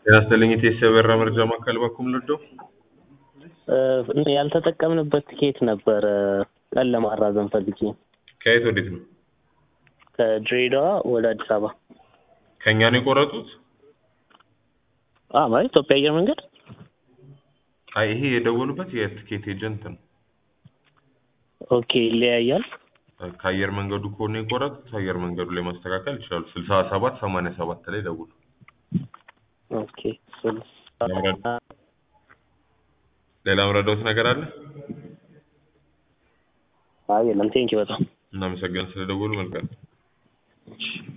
ጤና ይስጥልኝ የቴስ የበራ መረጃ ማዕከል በኩል ልርዳው? ያልተጠቀምንበት ትኬት ነበረ ቀን ለማራዘም ፈልጌ ከየት ወዴት ነው? ከድሬዳዋ ወደ አዲስ አበባ ከእኛ ነው የቆረጡት? አ ማለት ኢትዮጵያ አየር መንገድ አይ ይሄ የደወሉበት የትኬት ኤጀንት ነው። ኦኬ ይለያያል። ከአየር መንገዱ ከሆነ የቆረጡት አየር መንገዱ ላይ ማስተካከል ይችላሉ። ስልሳ ሰባት ሰማንያ ሰባት ላይ ደውሉ። ኦኬ ስልሳ ሌላ ምረዳውት ነገር አለ? አይ የለም ቴንኪ በጣም እናመሰግናለን ስለደወሉ መልካም